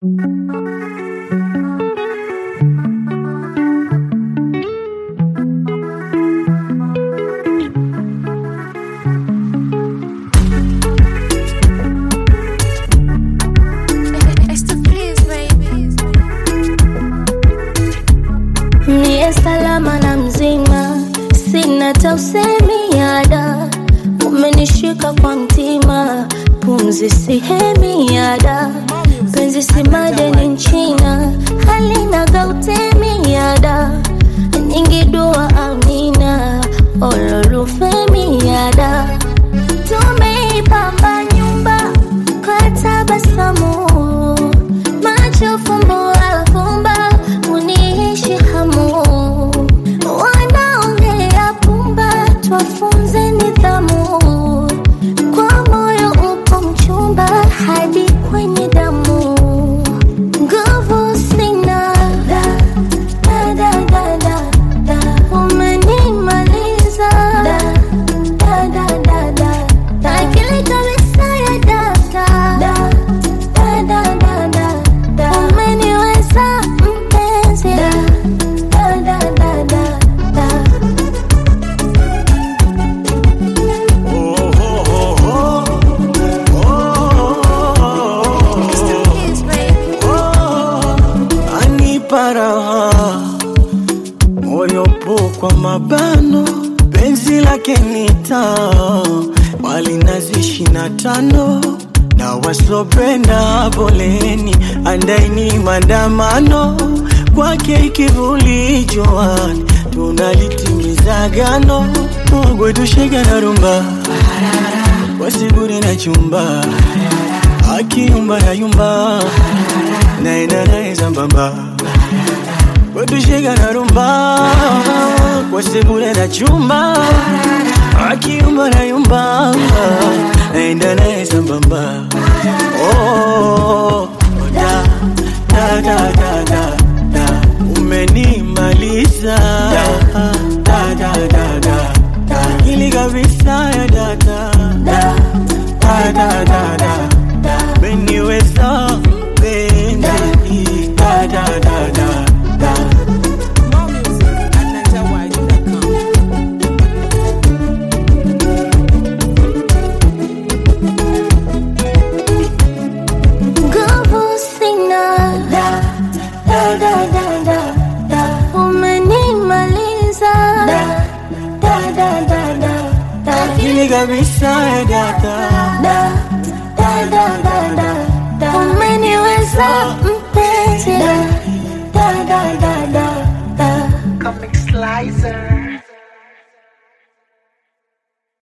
Niye salama na mzima, sina tausemi yada, umenishika kwa mtima, pumzi sihemi yada, penzi si madeni nchina, halina gautemi yada, nyingi dua amina, ololufemi yada, tumeipamba nyumba kwa tabasamu, macho fumbo afumba, uniishi hamu, wanaongea pumba, twafunze nidhamu, kwa moyo upo mchumba hadi kwenye damu, nguvu sina da, da, da, da, da, da. umenimaliza da, da, da, da, da, da. akili kabisa ya data da, da, da, da, da, da. umeniweza mpenzi da, da, da, da, da, da. anipa raha moyo po kwa mabano penzi lake nita wali nazi ishina tano na wasopenda poleni andaini mandamano kwake ikivuli joani tunalitimiza gano mogwetushega na rumba wasigure na chumba akiyumba yayumba naenda naye sambamba kwetushika na rumba kwasigure na chumba akiyumba nayumba naenda naye sambamba oh,